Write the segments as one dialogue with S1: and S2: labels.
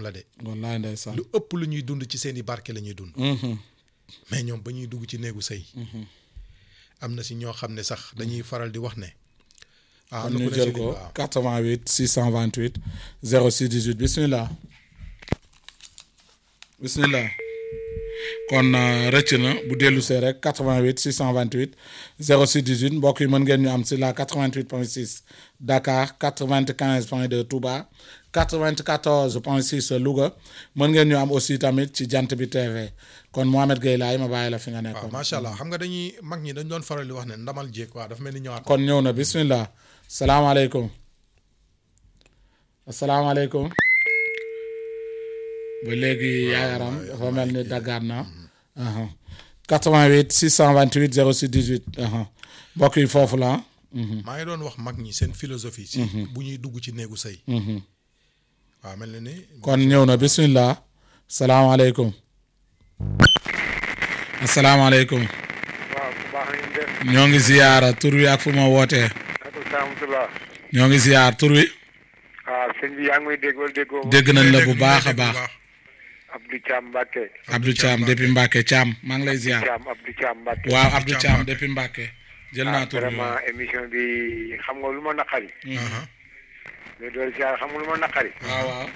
S1: la de
S2: wallaay ndeysaan
S1: lu ëpp lu ñuy dund ci seeni barke la ñuy dund
S2: Mhm.
S1: mais ñoom ba ñuy dugg ci néegu sëy am na si ñoo xam ne sax dañuy faral di wax ne ah
S2: kon
S1: am na
S2: ñu
S1: ku ne
S2: jël
S1: si ligne
S2: ko
S1: bi, waaw.
S2: 88 628 06 18 bismillah bismillah kon euh, rëcc na bu dellu see rek 88 628 06 18 mbokk yi mën ngeen ñu am si la 88 point 6 Dakar 95 point 2 Touba 94 point 6 Louga mën ngeen ñu am aussi tamit ci jant bi TV kon Mohamed Gueye laay ma bàyyi la fi nga
S1: waaw
S2: nekkoon.
S1: macha allah xam nga dañuy mag ñi dañ doon faral di wax ne ndamal jéeg waaw dafa mel ni ñëwaat
S2: kon ñëw na bismillah salaamaaleykum asalaamaaleykum ba léegi yaayaram dafa mel ni daggaat na aha 88 628 06 18 aha mbokk yi foofu la
S1: maa ngi doon wax mag ñi seen philosophie si bu ñuy dugg ci néegu sëy waaw mel na ni
S2: kon ñëw na bismillah salaamaaleykum asalaamaaleykum
S3: waaw bu baax nañu def
S2: ñoo ngi ziyaara tur wi ak fu ma wootee
S3: ak salaamatulah
S2: ñoo ngi ziyaar tur wi
S3: waaw sëñ bi yaa ngi may dégg wala déggoo ma
S2: dégg nañ la bu
S1: dégg-
S2: baax a
S1: dégg bu
S2: baax
S3: Abdou Thiam Mbacke
S2: Abdou Thiam depuis Mbacke Thiam maa ngi lay ziyaar
S3: Thiam Abdou Thiam Mbacke
S2: waaw Abdou
S1: Thiam
S2: Thiam
S1: Mbacke.
S2: depuis Mbacke jël
S3: ah
S2: naa tur bi
S3: vraiment émission bi xam nga lu ma naqari
S1: Aha.
S3: mais doolu siyaar xam nga lu ma naqari
S2: waaw waaw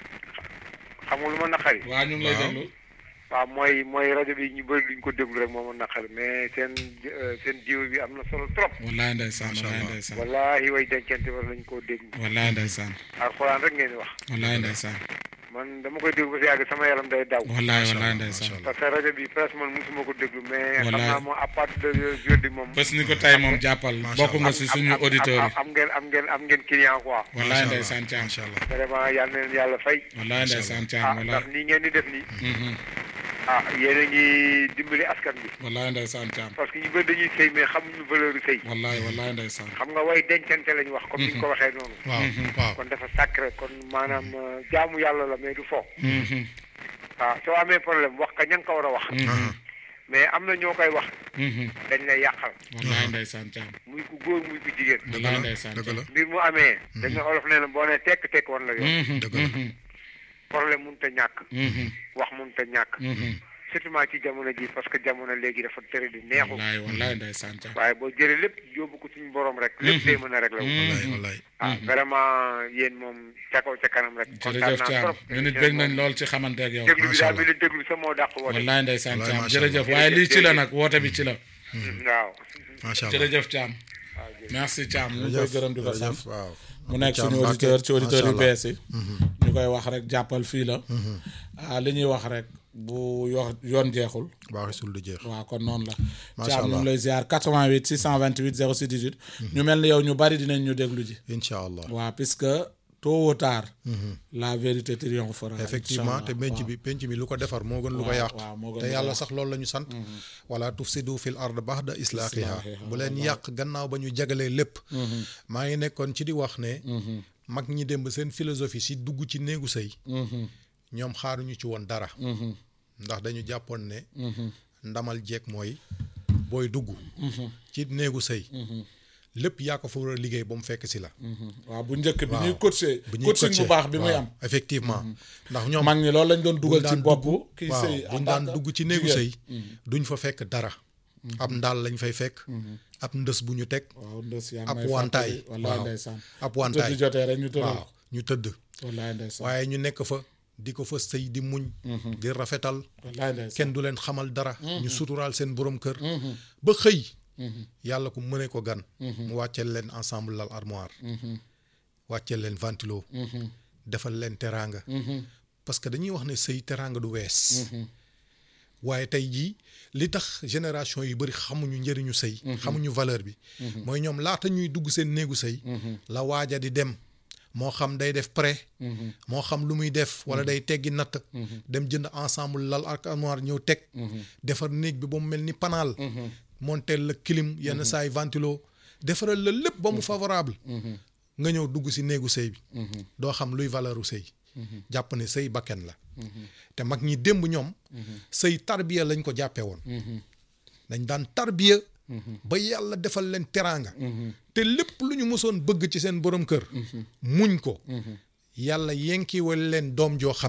S3: xam nga lu ma naqari
S2: waaw ñu ngi lay
S1: Waaw.
S2: déglu
S3: waaw mooy mooy rajo bi ñu bëri duñ ko déglu rek moo ma naqari mais seen euh, seen jiw bi am na solo trop
S2: wallaay ndeysaan
S1: Macha
S2: wallaay
S1: Allah.
S2: ndeysaan
S3: wallahi way dencante war lañ koo déglu
S2: wallaay ndeysaan
S3: alxuraan rek ngeen di wax
S2: wallaay ndeysaan
S3: man dama koy déglu ba si yàgg sama yaram day daw
S2: wallaay
S1: Macha
S2: wallaay
S1: Allah,
S2: ndeysaan
S1: macha
S3: parce que rajo bi presque man musuma ko déglu mais xam
S2: Wallaay.
S3: naa moom à partir de jeudi moom
S2: bés ni ko tey moom jàppal
S1: Macha
S2: bokk nga
S1: Allah.
S2: si suñu auditeurs yi
S3: am ngeen am ngeen am ngeen client quoi
S2: wallaay
S1: Macha Allah,
S2: ndeysaan Thiam
S1: macha allah
S3: vraiment yal na leen yàlla fay
S2: wallaay ndeysaan Thiam
S3: ah
S2: wallaay
S3: ndax nii ngeen di def nii
S2: Mhm.
S3: ah yéen a ngi dimbali askan bi
S2: wallaay ndeysaan Thiam
S3: parce que ñu bëri dañuy sëy mais xamuñu valeur u sëy
S2: wallaay wallaay ndeysaan
S3: xam nga way dencante lañu wax comme ni ñu ko waxee noonu
S1: waaw waaw
S3: kon dafa sacré kon maanaam euh, jaamu yàlla la mais du fo
S2: Mhm.
S3: ah soo amee problème wax ka ña nga ko war a wax
S1: Aha.
S3: mais am na ñoo koy wax
S2: Mhm.
S3: dañ lay yàqal
S2: wallaay ndeysaan Thiam
S3: muy ku góor muy ku jigéen
S1: dëgg
S2: wallaay
S1: la
S2: ndeysaan
S1: dëgg la
S3: mbir mu amee dañ ne olof nee na boo nee tekk tekk war la yoon
S2: Mhm.
S1: dëgg la.
S2: Mhm.
S3: problème mënut a ñàkk
S2: Mhm.
S3: wax mënut a ñàkk
S2: Mhm.
S3: surtout ci jamono ji parce que jamono léegi dafa tere di neexu
S2: wallaay wallaay ndeysaan Thiam
S3: waaye boo jëlee lépp yóbbu ko suñu borom rek lépp day mën a rek la
S1: wallaay wallaay
S3: ah vraiment yéen moom ca kaw ca kanam rek kontaan
S2: jërëjëf
S3: naa
S2: Thiam
S3: trop
S2: ñu nit bég nañ lool ci xamante ak yow
S3: déglu bi
S1: Macha
S3: daal
S1: Allah.
S3: bi la déglu sa moo dàq woote
S2: wallaay ndeysaan
S1: Wallaay,
S2: Thiam
S1: macha
S2: jërëjëf
S1: Allah.
S2: waaye lii ci la
S3: Jërëjëf.
S2: nag woote bi ci la
S3: waaw
S1: macha allah
S2: jërëjëf Thiam
S3: waaw jërëjëf.
S2: merci Thiam ñu ngi koy gërëm di ko sant
S1: jërëjëf waaw
S2: mu nekk
S1: Thiam
S2: suñu
S1: Mbacke,
S2: auditeur ci auditeur yu
S1: macha Allah.
S2: bees yi ñu koy wax rek jàppal fii la ah li ñuy wax rek bu yo yoon jeexul
S1: baaxisul du jeex
S2: waaw kon noonu la
S1: Macha
S2: Thiam ñu
S1: Allah.
S2: ngi lay ziar 88 628 06 18 ñu mel ni yow ñu bari dinañ ñu déglu ji
S1: incha allah
S2: waaw puisque tôt ou tard la vérité triomphera
S1: effectivement te
S2: Inch'Allah.
S1: penc bi penc bi lu ko defar moo gën lu ko
S2: waaw,
S1: yàq
S2: waaw, moo gën
S1: te
S2: lu ko
S1: yàlla
S2: yàq.
S1: sax loolu la ñu sant wala tufsidu fil ard baxda islaahiha
S2: Islaahiha,
S1: bu leen yàq gannaaw ba ñu jagalee lépp maa ngi nekkoon ci di wax ne mag ñi démb seen philosophie si dugg ci néegu sëy
S2: Mhm,
S1: ñoom xaaruñu ci woon dara
S2: mhm,
S1: ndax dañu jàppoon ne
S2: mhm,
S1: ndamal jeeg mooy booy dugg ci néegu sëy lépp yaa ko fa war a liggéey ba mu fekk si la
S2: mhm. waaw bu njëkk bi
S1: Waaw.
S2: ñuy coacher
S1: bu ñuy
S2: coaching bu
S1: coacher,
S2: baax bi muy
S1: waaw,
S2: am
S1: effectivement ndax ñoom
S2: mag ñi loolu lañ doon dugal
S1: buñ
S2: ci
S1: daan
S2: bopp
S1: dugg-
S2: kii
S1: waaw
S2: sëy en
S1: buñ
S2: tant
S1: daan
S2: que
S1: dugg ci néegu
S2: jigéen.
S1: sëy duñ fa fekk dara ab ndaal lañ fay fekk ab ndës bu ñu teg
S2: waaw ndes yaa ngi
S1: ab
S2: may
S1: wantaay
S2: fàttali wallaay
S1: waaw.
S2: ndeysaan
S1: ab
S2: tëdd
S1: wantaay
S2: jotee rek ñu tëral
S1: waaw ñu tëdd
S2: wallaay ndeysaan
S1: waaye ñu nekk fa di ko fa sëy di muñ di rafetal
S2: wallaay ndeysaan
S1: kenn du leen xamal dara ñu suturaal seen borom kër ba xëy yàlla ku mëne ko gan mu wàcceel leen ensemble lal armoire wàcceel leen ventilo defal leen teraanga parce que dañuy wax ne sëy teraanga du wees waaye tey jii li tax génération yu bëri xamuñu njëriñu sëy xamuñu valeur bi mooy ñoom laata ñuy dugg seen néegu sëy la waaja di dem moo xam day def prêt moo xam lu muy def wala day teggi natt dem jënd ensemble lal ak armoire ñëw teg defar néeg bi ba mu mel ni panaal monteel la clim yenn saay ventilo defaral la lépp ba mu favorable nga ñëw dugg si néegu sëy bi doo xam luy valeuru sëy jàpp ne sëy bakken la te mag ñi démb ñoom sëy tarbiya lañ ko jàppee woon dañ daan tarbiya ba yàlla defal leen teraanga te lépp lu ñu mësoon bëgg ci seen borom kër muñ ko yàlla yenkiwal leen doom joo xam